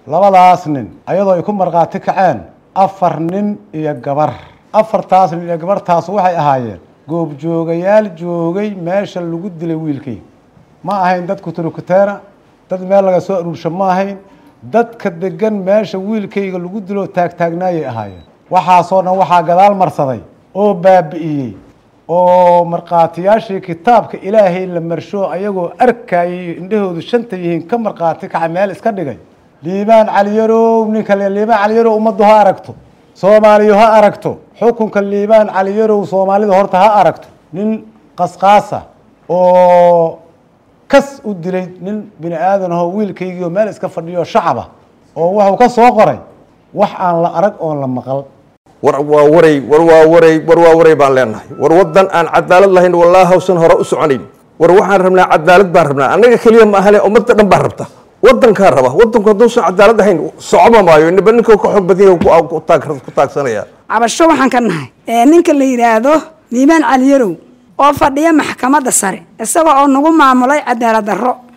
labadaas nin ayadoo ay ku markhaati kaceen afar nin iyo gabar afartaas nin iyo gabartaas waxay ahaayeen goobjoogayaal joogay meesha lagu dilay wiilkay ma ahayn dad kuturukuteena dad meel laga soo aruursho ma ahayn dadka degan meesha wiilkayga lagu dilo taagtaagnaayay ahaayeen waxaasoo dhan waxaa gadaal marsaday oo baabi'iyey oo markhaatiyaashii kitaabka ilaahay la marsho ayagoo arkayay indhahoodu shanta yihiin ka markhaati kaca meel iska dhigay liibaan caliyarow ninka le liibaan caliyarow ummaddu ha aragto soomaaliyu ha aragto xukunka liibaan caliyarow soomaalida horta ha aragto nin qasqaasa oo kas u dilay nin bini aadan ahoo wiilkaygiio meel iska fadhiyo shacaba oo wuxuu ka soo qoray wax aan la arag oon la maqal war waa waray war waa waray war waa waray baan leenahay war waddan aan cadaalad lahayn wallaahi hawsan hore u soconayn war waxaan rabnaa cadaalad baan rabnaa annaga keliya ma ahane ummadda dhan baa rabta waddankaa raba waddanku hadduusan cadaalad ahayn socoma maayo niba ninka ka xoog badan yahay ku taagsanaya cabasho waxaan ka nahay ee ninka la yidhaahdo liibaan caliyarow oo fadhiya maxkamadda sare isaga oo nagu maamulay cadaalad darro